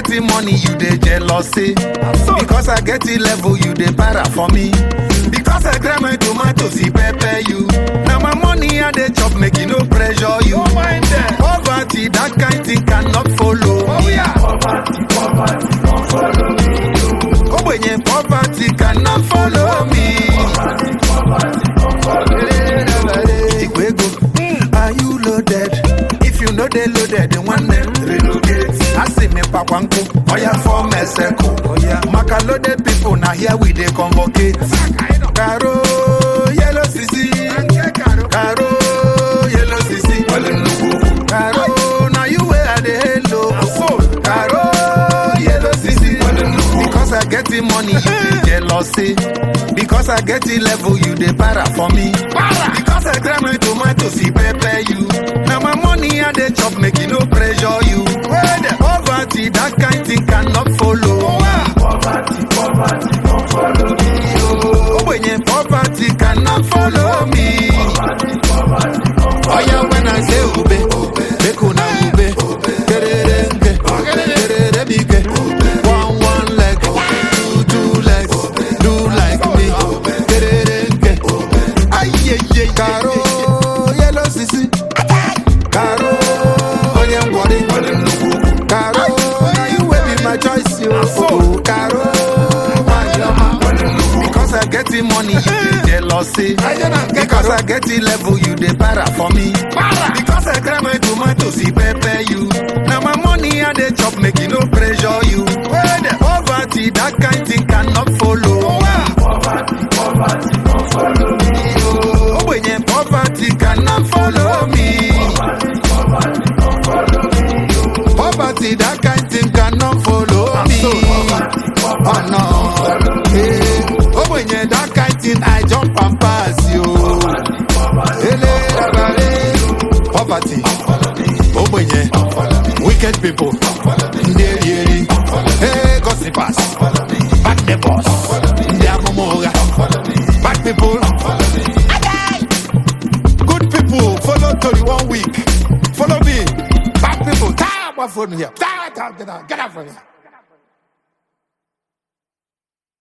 getting money, you dey jealousy. Because I get the level, you dey para for me. Because I grab my tomatoes, he pepper you. Now my money I dey chop, make you no pressure you. Poverty, that kind thing cannot follow. Oh yeah. Poverty, poverty, don't follow me. Oh when poverty cannot follow me. Poverty, poverty, don't follow me. Ikwego, are you loaded? If you know they loaded, then one day relocate. I see me pakwanko, oh yeah, for meseko. Oh yeah, maka loaded people, now here we they convocate. Caro, yellow sisi. Caro, yellow sisi. Caro, now you wear the halo. Caro, yellow sisi. Because I get the money, you dey jealousy. Because I get the level, you dey para for me. Because I grab my tomatoes, he pepper you. Now my money I dey chop, make you no pressure you. Poverty, that kind thing cannot follow. Poverty, poverty, don't follow me. Oh, when you poverty cannot follow me. Oh yeah, when I say ube, make una ube, kererenge, kererebike, one one leg, two two legs, do like me, kererenge, aye aye, caro, yellow sisi, caro, onye ngwari, caro, you will be my choice, yo, oh, caro, my mama, because I get the money, you dey jealousy, because I get the level, you dey para for me, because I grab my tomatoes, he pepper you, now my money I dey chop, make you no pressure you, poverty, that kind thing cannot follow, poverty, poverty, don't follow me, oh, when you poverty cannot follow me, poverty, that kind thing cannot follow me, oh no, hey, oh when you that kind thing, I jump and pass you, Ele, rabare, poverty, ogbenye, wicked people, ndị eri eri, hey, gossipers, back the boss, ndị amụma ụgha, bad people, good people, follow Tori one week, follow me, bad people, tie up my phone here, tie, tie, get out, get out from here.